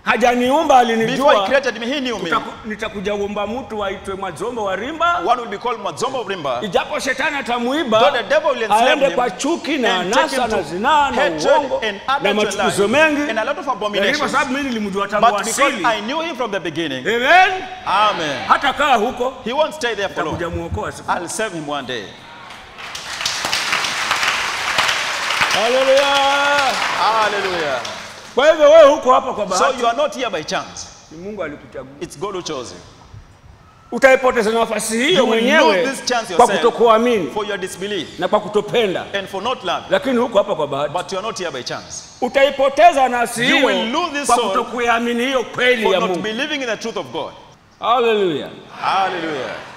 hajaniumba Before he alinijua created me, he knew me. Nitaku- nitakuja kuomba mtu aitwe Mwazombo wa Rimba, One will be called Mazombo of Rimba. ijapo shetani Though atamuiba the devil will enslave aende him kwa chuki na and take anasa him na to zinaa na hatred uongo and na adultery machukizo life mengi, and a lot of lakini kwa abominations. sababu mimi nilimjua tangu But because asili, I knew him from the beginning, amen, Amen. hata kaa huko He won't stay there for takuja long. muokoa siku. I'll save him one day. Haleluya! Hallelujah. Kwa hivyo wewe huko hapa kwa So bahati, you are not here by chance. ni Mungu alikuchagua. It's God who chose you. Utaipoteza nafasi hiyo You will mwenyewe lose this chance kwa yourself. kutokuamini For your disbelief na kwa kutopenda, and for not love. lakini huko hapa kwa bahati But you are not here by chance. utaipoteza nafsi You hiyo will lose this kwa soul kutokuamini hiyo kweli For ya not Mungu. believing in the truth of God. Haleluya! Hallelujah.